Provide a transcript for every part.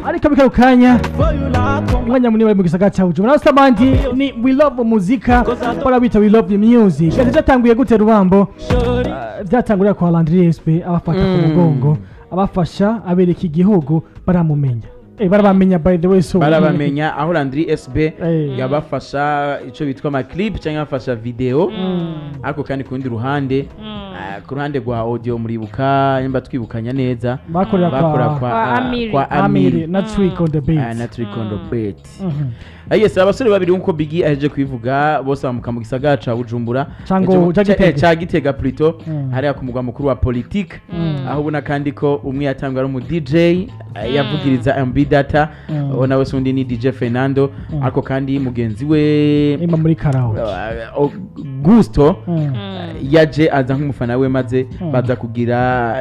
ariko bikaro kanya umwanya munini bari mu gisagara cya bujumbura naho samandi ni we love muzika bora bita we love music ati cyatanguye gute rubambo Ah, byatangurira kwa landry sp abafata ku Mm. mugongo abafasha abereka igihugu baramumenya Eh, barabamenya by the way so barabamenya aho landry sb Eh. yabafasha icyo bitwa amaclip cyangwa yabafasha video Mm. ariko kandi ku rundi ruhande ah, ku ruhande rwa audio muribuka nimba twibukanya neza bakorera bakora kwa kwa Kwa ah, Amiri. kwa amiri amiri na trick on the Ah, beat na trikondo bet Mhm. Ah, yes abasore babiri nkuko bigi aheje kubivuga bose bamuka mu gisagara ca bujumbura Cango- Ejo- ca ca- Gitega. eh, ca gitega plutôt Mm. hariya ku mugwa mukuru wa politique Mm. aho ubona kandi ko umwe yatangwa ari umu dj eh, yavugiriza mb data Mm. uwo nawe se undi ni dj fernando Mm. ariko kandi mugenzi we imba muri karaoke uh, augusto Mm. yaje aza nk'umufana we maze Mm. baza kugira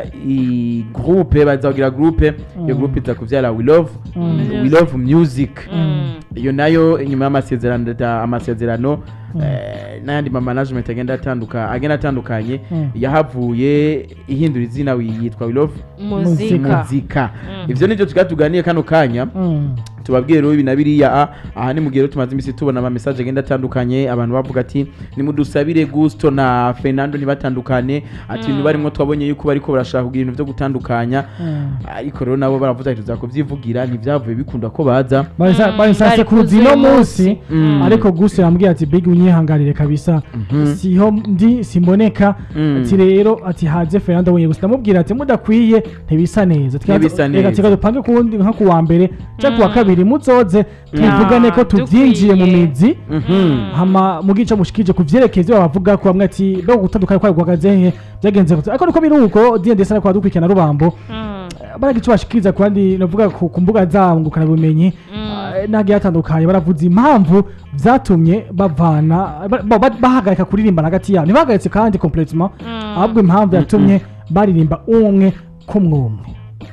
i groupe baza kugira groupe iyo Mm. groupe iza kuvyara we love Mm. we love music Mm. iyo nayo inyuma y'amasezerano da- amasezerano eh, n'ayandi ma management agenda atanduka agenda atandukanye Mm. yahavuye ihindura izina yitwa we love muzika muzika ivyo nivyo tukaba tuganiye kano kanya Mm. tubabwire rero ibi na biriya ah, aha ni mu gihe rero tumaze iminsi tubona ama message agenda atandukanye abantu bavuga ati nimudusabire Gusto na Fernando ntibatandukane ati ibintu barimo twabonye yuko bariko barashaka kugira ibintu vyo gutandukanya Mm. ariko rero nabo baravuze ati tuza kuvyivugira ntivyavuye bikunda ko baza Barisa- Mm, barisase bari ku ruzi no kuzuye munsi Mm. ariko gusa yambwiye ati big unyihangarire kabisa siho ndi simboneka Mm. ati rero ati haze Fernando wenye gusa ndamubwira ati mudakwiye ntibisa neza Twa- Ntibisa reka neza. tika dupange kuwundi nka kuwa mbere cyangwa kuwa kabiri muzoze tuvugane ko Ah, tuvyinjiye mu dukwiye. mizi Mhm. hama mugica mushikije ku vyerekeye ivyo bavuga ko bamwe ati be gutandukana kwa guhagaze he byagenze gute ariko niko biri uko DND sana kwa dukurikirana rubambo baraga icyo bashikiriza ku bandi navuga ku ku mbuga zabo ngukana bumenyi nagiye hatandukanye baravuze impamvu byatumye bavana ba- ba- ba- bahagarika kuririmbana hagati yabo ntibahagaritse kandi completement ahubwo impamvu yatumye baririmba umwe kumwumwe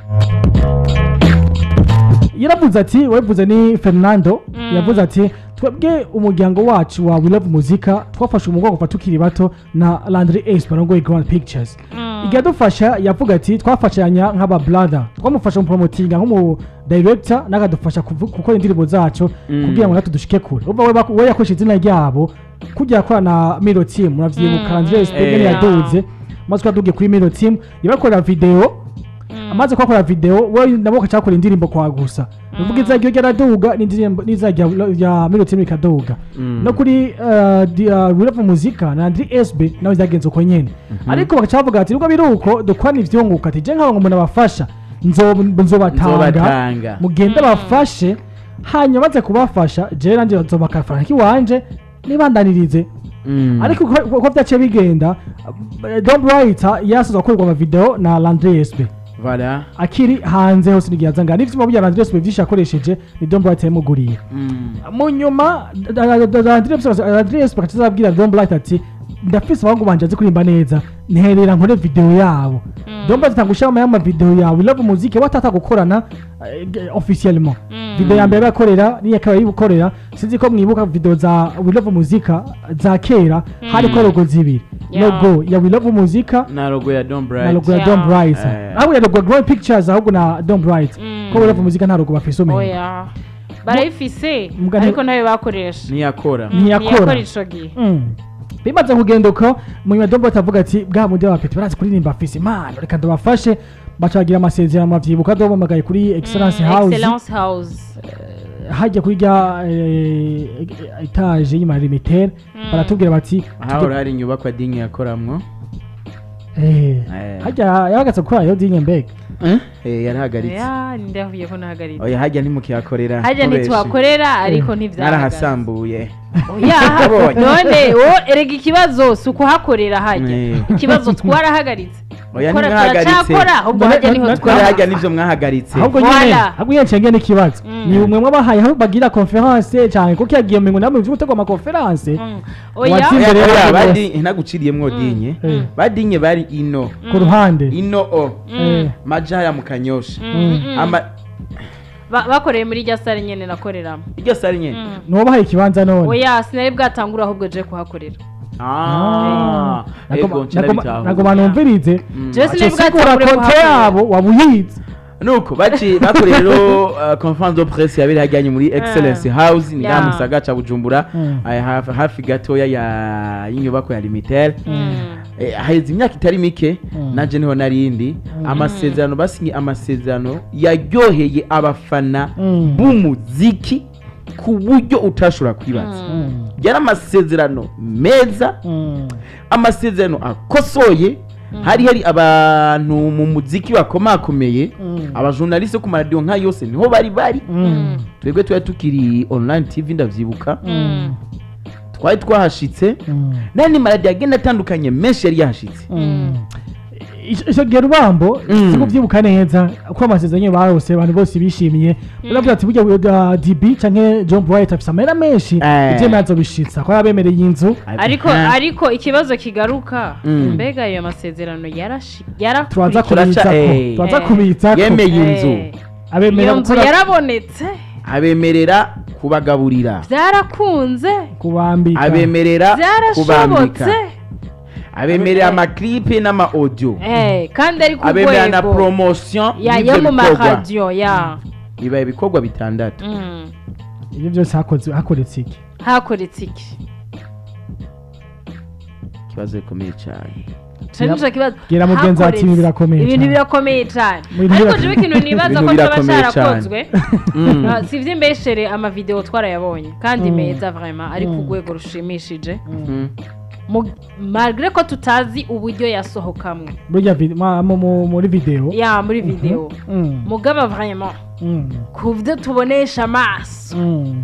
yaravuze ati wavuze ni fernando yavuze ati twebwe umuryango wacu wa we love muzika twafashe umugongo kuva tukiri bato na landry ace barongoye grand pictures iradufasha yavuga ati twafashanya nk'aba brother twamufasha mu promotinga nk'umu director n'akadufasha kuvu- gukora indirimbo zacu Mm. kugira ngo natwe dushike kure umva we bak- we yakoresha izina ryabo kujya akora na miro team muravyibuka Mm. landry ace Eh. nyene yaduze maze twadugiye kuri miro team yabakorera video amaze kuhakora video we nabo bakacakora indirimbo kwa gusa uvuga izajya ryaraduga n'indirimbo n'izajya rya minute imwe ikaduga Mm. no kuri wirava muzika na Andri SB nawe byagenze uko nyene ariko bagaca bavuga ati nubwo biri uko dukwana ivyunguka ati je nk'aho umuntu abafasha nzo- nzobatanga Nzobatanga. mugende bafashe hanyuma maze kubafasha je nanje nzobaka amafaranga kiwanje nibandanirize Mm. ariko uko uko byaciye bigenda eh, Don Bright yasoza gukorerwa amavideo na Landry SB Voilà. akiri hanze hose n'igihe azanga n'ivyuma bya Landry SB vyinshi yakoresheje ni Don Bright yamuguriye Mm. mu nyuma Landry SB akaca azabwira Don Bright ati ndafise abahungu banje azi kuririmba neza nterera nkore video yabo Don Bright atanga gushiramo y'ama video yawe we love muziki watata gukorana eh, officiellement video ya mbere bakorera niyo akaba yibukorera sinzi ko mwibuka video za we love muzika za kera hariko logo zibiri Yeah. logo ya we love muzika na logo ya Don Bright na logo ya Yeah. Don Bright Eh. ahubwo ya logo ya Growing Pictures ahubwo na Don Bright Mm. ko we love muzika nta logo bafise umenye oya barayifise Mugani- ariko ntayo bakoresha ntiyakora ntiyakora ntiyakora ico gihe Mm. bimaze kugenda uko mu nyuma Don Bright avuga ati bwa mundi w'abapeti barazi kuririmba afise impano reka ndabafashe baca bagira amasezerano mavyibuka dobamagaye kuri Excellence Mm, House excellence house hajya kuri rya eh, etage y'imarimiteri baratubwira bati ahahora hari inyubakwa dingi yakoramwo eh, Eh. hajya yahagaze gukora yo dinye mbega Eh, yarahagaritse ya ndahuye ko nahagaritse oya hajya ntimukihakorera hajya mubeshi. ntitwakorera ariko ntivyahagaze narahasambuye oya Nabonye. none wo erega ikibazo si ukuhakorera hajya Eh. ikibazo twarahagaritse oya Gukora ntimwahagaritse turacyakora ahubwo None- hajya niho none- kubera hajya twahagaze nivyo mwahagaritse ahubwo Voilà. nyine ahubwo nyine ncenge n'ikibazo Mm. ni umwe mwabahaye aho bagira conference cyane kuko yagiye mu namwe byo gutegura ama conference Mm. oya Watsinze Oya, rero oya, bose. badi- ntaguciriyemwo dinye Eh. badinye bari ino ku ruhande ino o Eh, maja haya mu kanyosha Mm, mm. Ama- Ba- bakoreye muri rya sare nyene nakoreramo iryo sari nyene Mm. nuwabahaye ikibanza none oya sinari bwatangura ahubwo je kuhakorera Ah, ego nca ndabitahura. ntabwo banumvirize Mm. Je sinari sigura bwatangure konte kuhakorera yabo waba uyizi nuko baci bakoreye rero uh, conference de presse yabiri hajyanye muri excellence house ni Yeah. yeah. musaga ca bujumbura Mm. eh, hafi, hafi gatoya ya y'inyubako ya limitel Mm. eh, haheze imyaka itari mike Mm. nanje niho narindi amasezerano basinye amasezerano yaryoheye abafana Mm. b'umuziki ku buryo utashobora kwibaza Mm. yari amasezerano meza Mm. amasezerano akosoye hari hari abantu mu muziki bakomakomeye Mm. abajournaliste ku maradiyo nka yose niho bari bari Mm. twebwe twari tukiri online tv ndavyibuka Mm. twari twahashitse Mm. n'andi maradiyo agenda atandukanye menshi yari yahashitse Mm. Ico- ico gihe rubambo Mm. sikuvyibuka neza ko amasezerano barose abantu bose bishimiye uravuga ati burya uh, db canke john bright afise amahera menshi Eh. ivyo mazo bishitsa ko yabemereye inzu ariko Ah. ariko ikibazo kigaruka Mm. mbega ayo masezerano yarashi turaza yarakurikiye Turaca- kubitsako eh. turaza Eh. kubitsako yemeye inzu Eh, abemerera iyo nzu gukora yarabonetse abemerera kubagaburira byarakunze kubambika abemerera kubambika byarashobotse abemerera Eh. amaklipe n'ama audio Eh, kandi ari ku abemerera na rwego promotion ya y'ivyo yo mu bikorwa maradiyo ya bibaye ibikorwa bitandatu Mm. ivyo byose hakoze hakoretse iki hakoretse iki ikibazo gikomeye cyane Ico nico kibazo Bwira mugenzi wacu Hakoretse. ibintu birakomeye ibintu cyane. birakomeye cyane Ibintu ariko birakomeye. jewe ikintu nibaza Ibintu ko cyaba birakomeye cyarakozwe Mm. Ah, si ivy'imbeshere amavideo twarayabonye kandi Mm. meza vraiment ari ku Mm. rwego rushimishije Mm. Mu- malgré ko tutazi uburyo yasohokamwe burya vi- ma- mu- mu- muri video ya muri video Mm. mugaba vraiment Mm. ku byo tubonesha amaso Mm.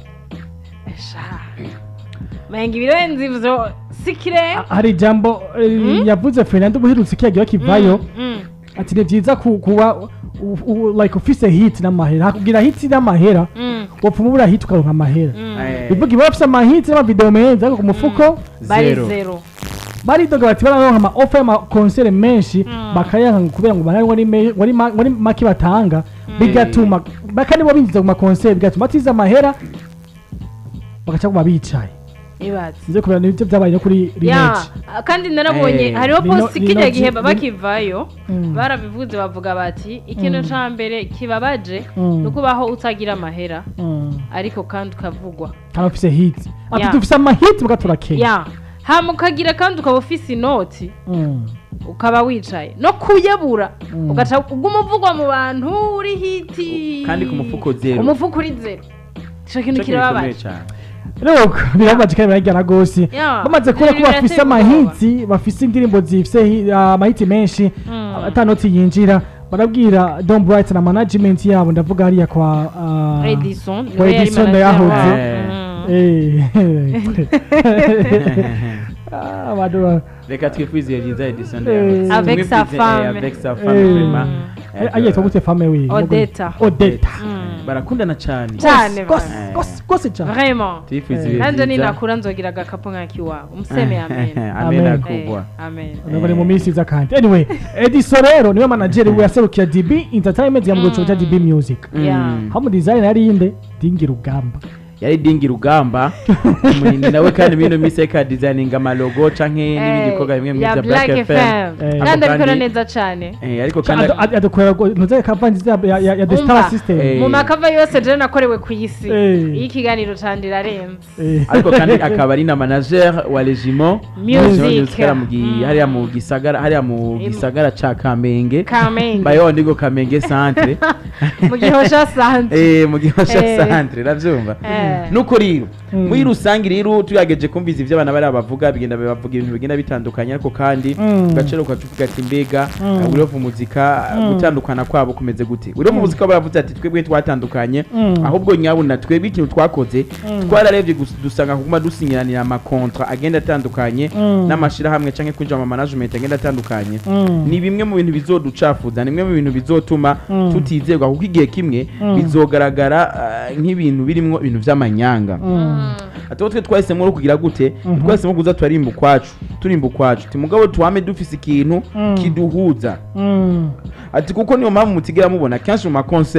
sha menga ibirenze ivyo si kirenga hari ijambo eh, Mm. yavuze fernando buherutse kiyagira kivayo Mm, mm. ati ni byiza ku- kuba u- u- like ufise hit n'amahera hakubwira hit n'amahera Mm, wapfuma ubura hit ukaronka amahera mm. Eh, bivuga iba bafise amahit n'amavideo meza ariko ku mufuko bari zero. zero baridoga bati bararonka ama offer y'amakonsere menshi Mm. bakayanka kubera ngo barari wari me- wari ma- wari make batanga bigatuma bakandi bo binjiza ku makonsere bigatuma batiza amahera bagaca kuba bicaye ibaze nze kubera nibyo byabaye no kuri ya rematch kandi narabonye Eh, hariho Lino- posti Lino kijya G- gihe Lino- bakivayo Mm. barabivuze bavuga bati ikintu Mm. ca mbere kibabaje Mm. ni ukubaho utagira amahera Mm. ariko kandi ukavugwa kandi ufise hit ati Yeah. dufise amahit muga turakenya ya hama ukagira kandi ukaba ufise inoti Mm. ukaba wicaye no kuyabura Mm. ugaca uguma uvugwa mu bantu uri hiti kandi ku mufuko zero umufuko uri zero ico kintu Ico kintu gikomeye kirababaje cyane rero birababaje kandi birajyana rwose Yeah. bamaze kubona ko Ibintu bafise birateye amahiti bafise indirimbo zifise hi- amahiti menshi Mm. atanoti yinjira barabwira Don Bright na management yabo ndavuga hariya kwa ah, Edison kwa niwe yari Edison manager yahoze. wabo. Eh. Mm. Eh. Ah, abantu ba- reka twifurize byiza edison Eh. Avec sa femme. avec sa femme Eh. vraiment Eh, ayitwa gute fame we Odetta. Odetta Mm. barakundana cyane Cyane Gose- bana. gose- gose cyane vraiment twifurize Eh. ibihe nanjye byiza. ninakura nzogira agakapu nk'akiwabo umuseme amen amen Amen. akugwa Eh, amen Urabona bari mu minsi iza kandi anyway Edison rero niwe manager we yaserukira DB Entertainment ya mu cya DB Music Yeah. Mm. hamu design yari inde dingira ugamba yari dingi rugamba umunini nawe kandi bino minsi ariko adizayininga amalogo canke n'ibindi bikorwa bimwe bimwe ya bya black black fm fm Eh. kandi Ako abikora kandi- neza cyane Eh, ariko kandi Ado- ado- adukorera ngo ntuze kavanzi ya ya- ya the star Umva. system Eh. mu makava yose je nakorewe ku isi Eh. iyo ikiganiro canje irarenze Eh. ariko kandi akaba ari na manager wa regiment Music. Regiment Music hariya mu gi- Mm. hariya mu gisagara hariya mu Im- gisagara ca kamenge Kamenge. bayo ndigo kamenge centre mu gihosha sanze eh mu gihosha Eh. centre uravyumva Eh. nuko rero Mm. muri rusange rero turageje kumviza ivyo abana bari bavuga bigenda bavuga ibintu bigenda bitandukanye ariko kandi Mm. ugacero ukacuvuga ati mbega Mm. urovu muzika Mm. gutandukana kwabo kumeze gute urovu muzika baravuze ati twebwe twatandukanye Mm. ahubwo nyabuna twebwe ikintu twakoze Mm. twararebye gus- dusanga kuguma dusinyiranira amakontra agenda atandukanye Mm. n'amashirahamwe canke kwinjira mu management agenda atandukanye Mm. ni bimwe mu bintu bizoducafuza ni bimwe mu bintu bizotuma Mm. tutizerwa kuko igihe kimwe Mm. bizogaragara ah, nk'ibintu birimwo ibintu vy'amanyanga Mm. ati twe twahisemo rero kugira gute Mhm. twahisemo kuza turarimba ukwacu turimba ukwacu ti mugabo tuwame dufise ikintu Mm. kiduhuza Mm. ati kuko niyo mpamvu mutigera mubona kenshi mu makoncert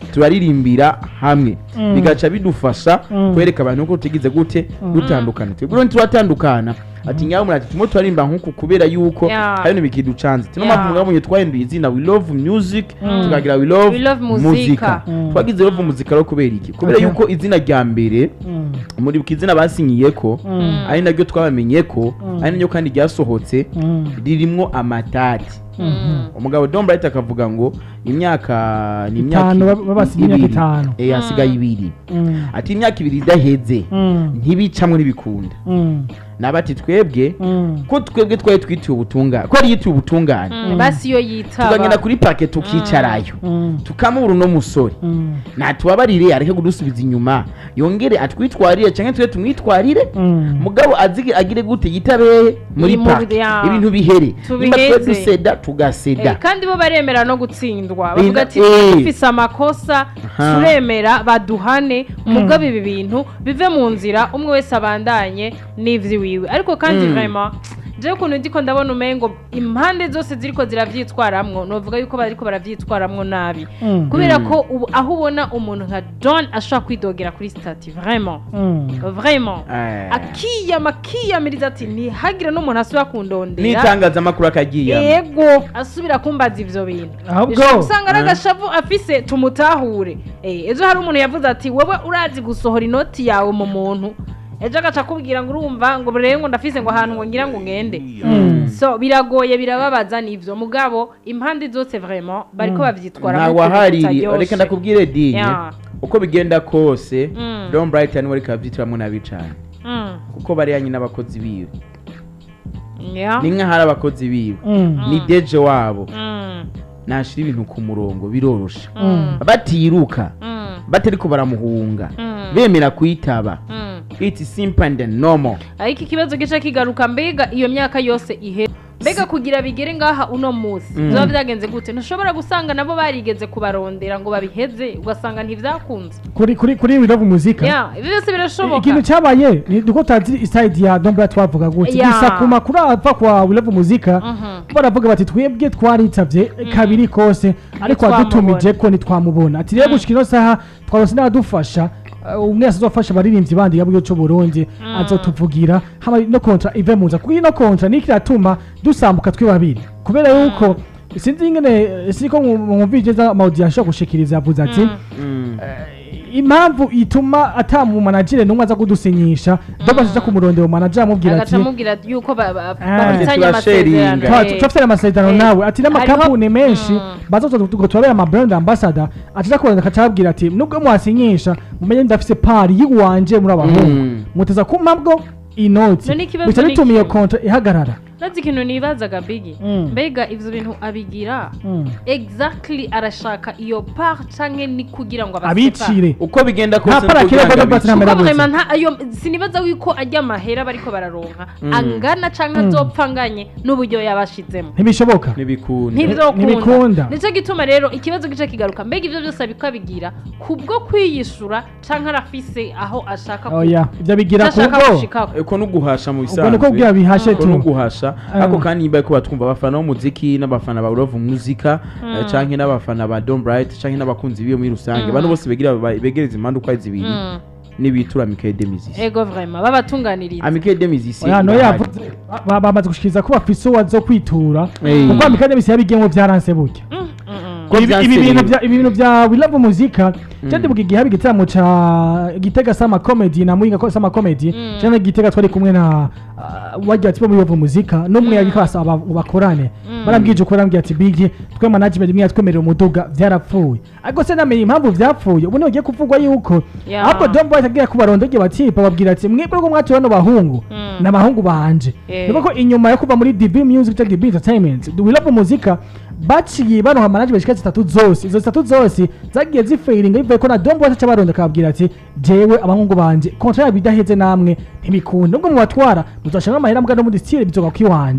turaririmbira hamwe Mm. bigaca bidufasha Mm. kwereka abantu ko tugize gute dutandukana twebwe rero ntituratandukana ati nyawe murati turimo turarimba nk'uku kubera yuko Yeah. hari ibintu bikiducanze tuno Yeah. mpamvu mwabonye twahinduye izina we love music Mm. tukagira we love, We love muzika. muzika Mm. twagize love muzika rero kubera iki kubera Okay. yuko izina rya mbere Mm. muri izina basinyiye ko Mm. ari naryo twabamenye ko Mm. ari naryo kandi ryasohotse Mm. ririmwo amatati Mm. umugabo Don Bright akavuga ngo imyaka ni imyaka Itanu, baba- babasinya imyaka ibiri. itanu. eh hasigaye ibiri Mm. ati imyaka ibiri idaheze Mm. ntibicamwe n'ibikunda Mm. nabati twebwe Mm. ko twebwe twari twitiye ubutungane ko yari yitiye ubutungane Mm, basi iyo yitaba tukagenda kuri parke tukicarayo Mm. tukamubura uno musore Mm. natubabarire areke kudusubiza inyuma yongere atwitwarire cyangwa twe tumwitwarire Mm. mugabo azige agire gute yitabehe muri Mu- parke ya. ibintu bihere nimba twe Tubiheze. duseda tugaseda Eh, kandi bo baremera no gutsindwa Binda- bavuga ati eh. dufise amakosa Aha. turemera baduhane mugabo ibi bintu bive mu nzira umwe wese abandanye n'ivyiwiwe ariko kandi Mm. vraiment jewe ukuntu ndiko ndabona umengo impande zose ziriko ziravyitwaramwo novuga yuko bariko baravyitwaramwo nabi Mm. kubera Mm. ko ubu aho ubona umuntu nka don ashobora kwidogera kuri stati vraiment Mm. vraiment Eh. akiyama akiyamiriza ati ntihagire n'umuntu asubira kundondera n'itangazamakuru akagiye yego asubira kumbaza ivyo bintu Ahubwo- Bishobora gusanga ari Eh. agashavu afise tumutahure Eh, ejo hari umuntu yavuze ati wowe urazi gusohora inoti yawe mu muntu ejo agaca akubwira ngo urumva ngo rero ngo ndafise ngo ahantu ngo ngira ngo ngende Mm. so biragoye birababaza n'ivyo mugabo impande zose vraiment bariko bavyitwara nta wahariri reka ndakubwire dinye Yeah. uko bigenda kose Mm. Don Bright niwe ariko abyitiramwo nabi cane kuko bariya nyine abakozi biwe ni nk'ahari abakozi biwe Mm. ni deje wabo nashira ibintu ku murongo birorosha batiruka batariko baramuhunga bemera kwitaba it's simple and normal ariko ikibazo gica kigaruka mbega iyo myaka yose ihe mbega kugira bigere ngaha uno munsi Mm. biba byagenze gute ntushobora gusanga nabo barigeze kubarondera ngo babiheze ugasanga ntibyakunze kuri kuri kuri we love muzika ya ibi byose birashoboka ikintu cyabaye ni uko tazi iside ya Don Bright twavuga gutya Ya. gusa ku makuru ava kwa we love muzika Mhm. baravuga bati twebwe twaritabye kabiri kose ariko Ntitwamubona. wadutumije ko ntitwamubona ati rero gushika ino saha twarose n'abadufasha uh, umwe wese azofasha abaririmbyi bandi yabwiye cyo Burundi azotuvugira hama no kontra ive muza kuko ino kontra niki iratuma dusambuka twe babiri kubera yuko sinzi ingene siko mwumvije za amaudiyo ashobora gushikiriza yavuze ati Mm. impamvu ituma ata mu managere n'umwe aza kudusinyisha doba aja kumurondera manager amubwira ati agaca amubwira yuko ba- ba- Ah. bafitanye Turasharinga. amasezerano Twa- Eh. turafite amasezerano Eh. nawe ati n'amakampuni Hariho- menshi Mm. bazoza ngo turabera ama brand ambassador acaja kuranda akacabwira ati nubwo mwasinyisha mumenye ndafise pari yiwanje muri abahungu Mm. muteza kumpa bwo inoti None ikibazo bica ni bituma iyo iki? kontra ihagarara Nazi ikintu nibazaga bigi Mm. mbega ivyo bintu abigira Mm. exactly arashaka iyo part canke ni kugira ngo abasepare abicire uko bigenda Nta kose para nuko kera kugira ngo Don Bright abicire. namera kuko gutya. vraiment nta ayo sinibaza yuko ajya amahera bariko bararonka angana canke azopfa anganye n'uburyo yabashizemo ntibishoboka ntibikunda ntibikunda. ntibyokunda nicyo gituma rero ikibazo gice kigaruka mbega ivyo byose abiko abigira kubwo kwiyishura canke arafise aho ashaka ku- oya ibyo bigira icyo ashaka kubwo gushikako uko no guhasha mu ubwo bisanzwe niko bwira bihashe uko no tu guhasha Ah. ariko kandi nyimba ko batwumva abafana b'umuziki n'abafana ba love muzika eh, canke n'abafana ba Don Bright canke n'abakunzi biwe muri rusange abantu bose begira ba- begereza impande uko ari zibiri Mm. n'ibitura Michael Demisisi ego vraiment babatunganiriza Michael Demisisi oya no yavuze ba- bamaze gushikiriza ko bafise uwo zo kwitura Eh. kuko amikade bisi yabigiyemo byaranse burya Mm, mm, mm. Ko ibi vyanse ibi bintu rero. bya ibi bintu bya we love muzika cyadibuka igihe haba igitaramo ca gitega sama comedy na muhinga ko sama comedy Mm. cyane gitega twari kumwe na uh, wajya ati bo love muzika n'umwe yari kwasaba ngo bakorane barambwije uko barambwiye ati bigi twe management imwe yatwemerera umuduga byarapfuye ariko se namenye impamvu byapfuye ubu ntibagiye kuvugwa yuko Ya. ahubwo Don Boy agiye kubarondogeye bati bababwira ati mwebwe ko mwatuye bano bahungu Mm. ni abahungu banje Eh. niba ko inyuma yo kuva muri DB Music cyangwa DB Entertainment we love muzika baciye baronka management zishika zitatu zose izo zitatu zose zagiye zifailinga bivuye ko na Don Boy aca baronda akababwira ati jewe abahungu banje kontra yabo idaheze namwe ntibikunda ubwo mubatwara muzashanga amahera mbwa no muri style bizoga kwiwanje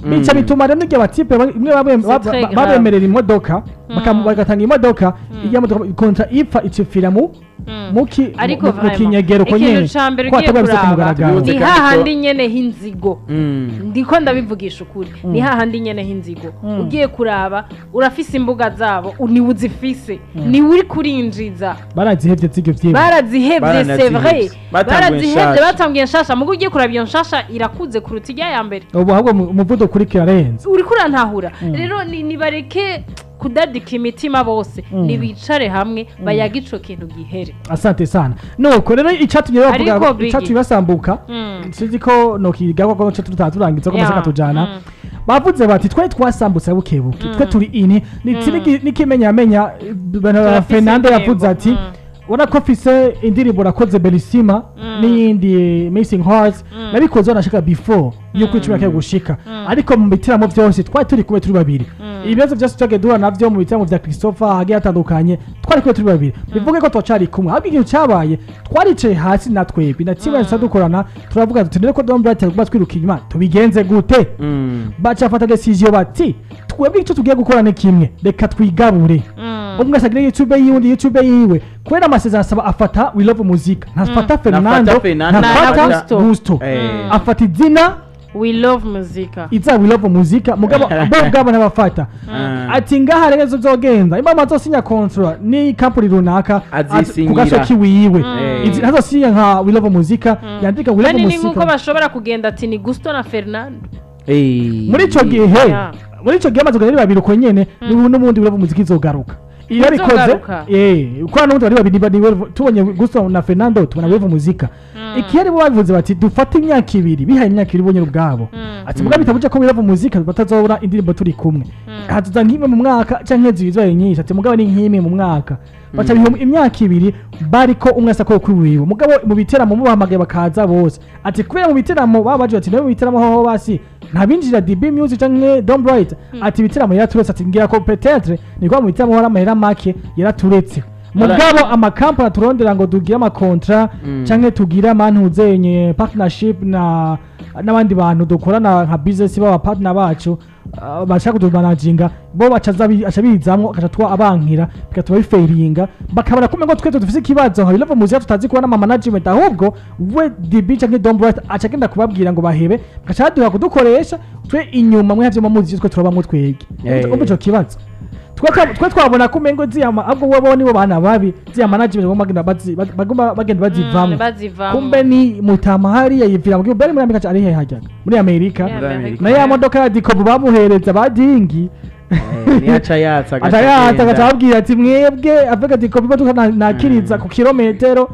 bica bituma rero n'igihe abatipe ba- imwe babe- C'est ba- très ba- grave. babemerera imodoka baka- Mm. bagatanga imodoka iyo modoka kontra ipfa icipfira mu Mm. mu ki- ariko mu- mu vraiment, kinyegero ko nyene ikintu ca mbere ko ugiye hatabwa bize ku kuraba mugaragaro Bibuze ni kandi ko- hahandi nyene h'inzigo Mm. ndiko ndabivugisha ukuri ni hahandi nyene h'inzigo Mm. ugiye kuraba urafise imbuga zabo u- niwe uzifise niwe uri kurinjiza barazihevye z'ivyo vyema barazihevye Baranazihevye. c'est vrai Batanguye barazihevye nshasha. batangiye nshasha mugo ugiye kuraba iyo nshasha irakuze kuruta ijya ya mbere ubu ahubwo mu- umuvuduko uriko urarenze uriko urantahura Mm. rero ni- nibareke kudadika imitima bose Mm. nibicare hamwe bayaga ico kintu gihere asante sana nuko rero icatumye bavuga Ariko Biggie- icatumye basambuka Mm. sinzi ko nokigaho ko co tutaturangiza ko maze Yeah. katujana Mm. bavuze bati twari twasambutse bukebuke twe turi ini ni Mm. iki n'ikimenyamenya Turafise fernando indirimbo. yavuze ati Mm. ubona ko mfise indirimbo nakoze belisima Mm. n'iyindi missing hearts Mm. nabikoze wanashaka before yuko icumi yakiye gushika Mm. ariko mu bitaramo byose twari turi kumwe turi babiri Mm. ibibazo byose twagiye duhura navyo mu bitaramo vya christopher hagiye hatandukanye twari kumwe turi babiri bivuge ko twacari kumwe ahubwo ikintu cabaye twaricaye hasi na twebwe na tiba Mm. dukorana turavuga tuti rero ko Don Bright aguma twiruka inyuma tubigenze gute Mm. baca bafata decision bati twebwe icyo tugiye gukora ni kimwe reka twigabure Mm. umwe wese agire youtube yiwe undi youtube yiwe kubera amasezerano asaba afata we love muzika ntafata fernando Ntafata Fernando, ntafata ntafata gusto Eh. afata izina we love muzika iza we love muzika mugabo bo bwabo ntabafata Mm. ati ngaha rero zo zogenda imba azosinya kontra ni kampani runaka Azisinyira. ku gasoki wiwe Mm. Izi- ntazosinya nka we love muzika yandika we love kandi ni nk'uko muzika bashobora kugenda ati ni gusto na fernando Eh. muri ico gihe Yeah. muri ico gihe amaze kugenda ari babiri uko nyene n'ubu n'ubundi we love muzika izogaruka iyo abikoze Izogaruka? eh kuko n'ubundi bari babiri ni- ni- tubonye gusto na fernando tubona we love muzika ikihari bo babivuze bati dufate imyaka ibiri bihaye imyaka ibiri bonyine ubwabo Mm. ati muga bitabuje ko wirava muzika batazobura indirimbo turi kumwe hazuza nk'imwe mu mwaka canke zibiri zibaye nyinshi ati mugabo ni nk'imwe mu mwaka baca biha imyaka ibiri bariko umwe asa ko kwiwiwe mugabo mu biteramo mubahamagaye bakaza bose ati kubera mu biteramo baba baje bati nawe mu biteramo hoho basi ntabinjira DB Music canke Don Bright ati ibiteramo yaraturetse ati ngira ko peut-être ni kwa mu biteramo hari amahera make yaraturetse mugabo amakampani turondera ngo tugire amakontra Mm. canke tugire amantuzenye partnership na n'abandi bantu dukorana nka business baba partner bacu uh, bashaka kutumanaginga bo bacaza bi- aca bizamwo akaca twa abankira bigatuma bifeiringa bakabona kumwe ngo twese dufise ikibazo nka bilava muzika tutazi kubona ama management ahubwo we DB canke Don Bright aca agenda kubabwira ngo bahebe bagaca baduha kudukoresha twe inyuma mwe havyo mamuzi twe turabamwo twebwe Eh. umva ico kibazo twe twa- twe twabona ko umengo ziyama ahubwo we bo nibo bana babi ziya management bagomba bagenda bazi- bag- bagomba bagenda bazivamwo bazivamo kumbe ni mutama hariya yivira mu gihugu bari muri amerika ari he hajyaga muri amerika Yeah, Muri Amerika. na ya modoka ya dikobu bamuhereza ba dingi Eh, niyo aca yatsa agaca aca yata agenda. agaca ababwira ati mwebwe avuga dikobu imodoka na- nakiriza ku kilometero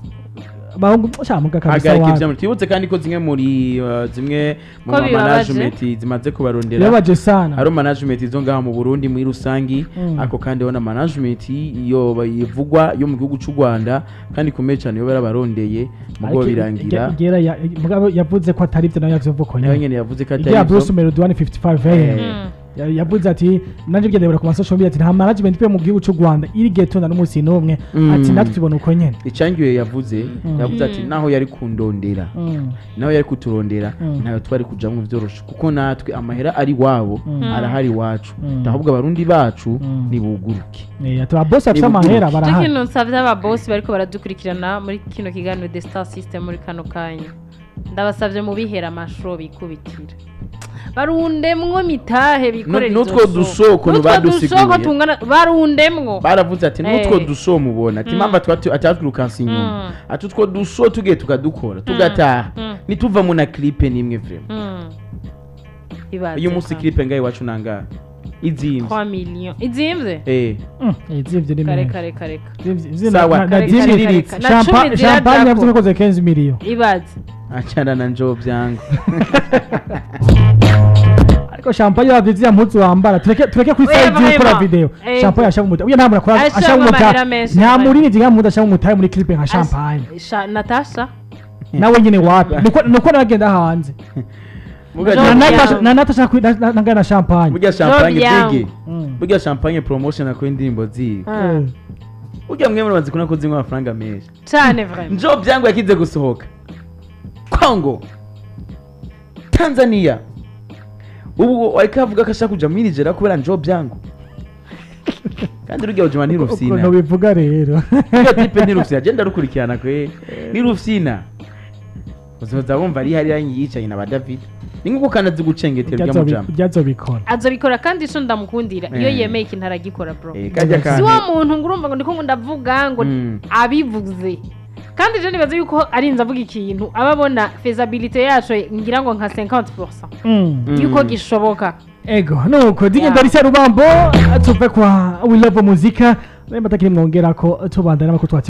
bahungu shamuga kabisa hagarika wapi ivyama twibutse kandi ko zimwe muri uh, zimwe mu Ko ma bibabaje. management zimaze kubarondera birabaje sana hari management zo ngaha mu Burundi muri rusangi Mm. ako kandi na management iyo bayivugwa yo mu gihugu c'u Rwanda kandi ikomeye cyane yo barabarondeye mugo Ariko birangira Ge- Gera ya- mugabo yavuze ko atari byo nayo yavuze ko nayo nyine nyene yavuze ko ya atari Bruce ivyo. Melody 155 AM Eh. Ya- yavuze ati nanje byendebera ku masosho media ati nta management pe mu gihugu cy'u Rwanda iri getonda n'umunsi n'umwe Mm. ati natwe tubona uko nyene icangiwe yavuze Mm. yavuze ati Mm. naho yari kundondera Mm. naho yari kuturondera Mm. ntayo twari kujamwo vyoroshe kuko natwe amahera ari wabo Mm. arahari iwacu Mm. ahubwo abarundi bacu Mm. nibuguruke Eh, ati ba boss afite Nibuguruke. amahera icyo barahari kintu nsabye ababosi bariko baradukurikirana muri kino kiganiro the star system muri kano kanya ndabasabye mubihera amashuro bikubitira barundemwo mitahe bikorera Nu- nutwo dusoko badusiguriye. tungana barundemwo baravuze ati nutwo Eh. duso mubona ati Mm. impamvu atwatu- atatwirukansa inyuma Mm. ati utwo duso tugiye tukadukora tugataha Mm. nituvamo na clipe n'imwe vrema Mm. Ibaze uyu munsi ka. clipe ngaho iwacu nangahe izimvye 3 millions izimvye eh Mm, eh, zivyo ni kare menshi. kare kare Zivyo- zivyo Sawa, na- na kare, dimi- kare, kare, kare. Na Champa- cumi zirajako. champagne yavuze ko yakoze 15 million ibaze achana na njoo vyangu ariko champagne yavuze ya mpuzu wambara tureke tureke kuri Oya, side vraiment. gukora video Eh. champagne ashaka umuta uya ntabwo akora Ashaka ashaka umuta amahera menshi, nta vraiment. murini nka muda ashaka umuta muri clip nka champagne Sha- natasha nawe nyine wapi nuko nuko nagenda hanze Muga- Jo na Job Natasha yangu. na Natasha kuri na- na- nangana na champagne burya champagne yangu. bigi Mm. burya champagne promotion ako indirimbo ziwe Ah. Eh. burya mwe murabazi kuna ko zinywa amafaranga menshi cyane vraiment njoo vyangu yakize gusohoka kongo tanzania ubu ariko avuga ko ashaka kuja muri Nigeria kubera njo byangu kandi rujya ujuma ni rufsina ukuntu bivuga rero iyo tipe ni rufsina agenda rukurikirana kwe ni rufsina uzoza wumva ari hariya yicaye na ba David ni nkuko kandi azi gucengetera urya mujama byazobikora azobikora kandi ico ndamukundira iyo Eh. yemeye ikintu aragikora bro Eh, kajya si kantu wa muntu ngo urumva ngo ndiko ngo ndavuga ngo Mm. abivuze kandi je nibaza yuko arinze avuga ikintu aba abona feasibility yacu ngira ngo nka 50% Mm. Mm. yuko gishoboka ego nuko digenda Yeah. risa rubambo tuve kwa we love muzika naye matakiri mwongera ko tubandana nako twatsi